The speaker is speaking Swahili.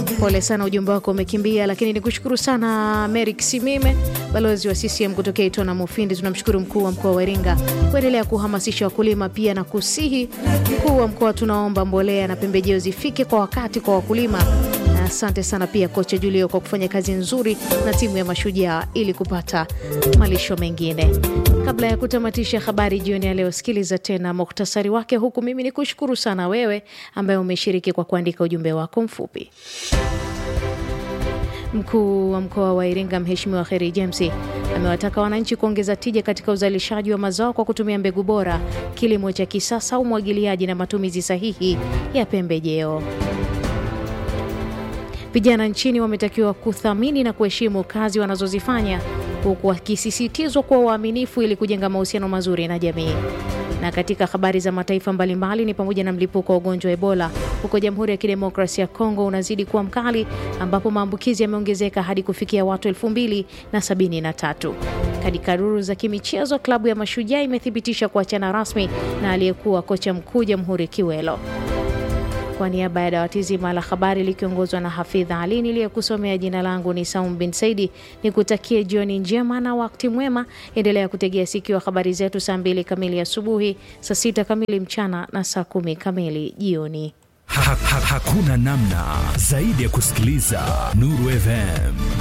Pole sana, ujumbe wako umekimbia, lakini ni kushukuru sana Merik Simime, balozi wa CCM kutokea Itona Mufindi. Tunamshukuru mkuu wa mkoa wa Iringa kuendelea kuhamasisha wakulima pia na kusihi mkuu wa mkoa, tunaomba mbolea na pembejeo zifike kwa wakati kwa wakulima. Na asante sana pia kocha Julio kwa kufanya kazi nzuri na timu ya Mashujaa ili kupata malisho mengine. Kabla ya kutamatisha habari jioni ya leo, sikiliza tena muktasari wake, huku mimi ni kushukuru sana wewe ambaye umeshiriki kwa kuandika ujumbe wako mfupi. Mkuu wa mkoa wa Iringa Mheshimiwa Kheri James amewataka wananchi kuongeza tija katika uzalishaji wa mazao kwa kutumia mbegu bora, kilimo cha kisasa, umwagiliaji na matumizi sahihi ya pembejeo. Vijana nchini wametakiwa kuthamini na kuheshimu kazi wanazozifanya huku wakisisitizwa kuwa waaminifu ili kujenga mahusiano mazuri na jamii. Na katika habari za mataifa mbalimbali ni pamoja na mlipuko wa ugonjwa wa Ebola huko Jamhuri ya Kidemokrasia ya Kongo unazidi kuwa mkali ambapo maambukizi yameongezeka hadi kufikia watu elfu mbili na sabini na tatu. Katika duru za kimichezo, klabu ya Mashujaa imethibitisha kuachana rasmi na aliyekuwa kocha mkuu Jamhuri Kiwelo. Kwa niaba ya dawati zima la habari likiongozwa na Hafidha Ali niliyekusomea, jina langu ni Saum bin Saidi, ni kutakie jioni njema na wakati mwema. Endelea kutegea sikio habari zetu saa mbili kamili asubuhi, saa sita kamili mchana na saa kumi kamili jioni. Ha, ha, hakuna namna zaidi ya kusikiliza Nuru FM.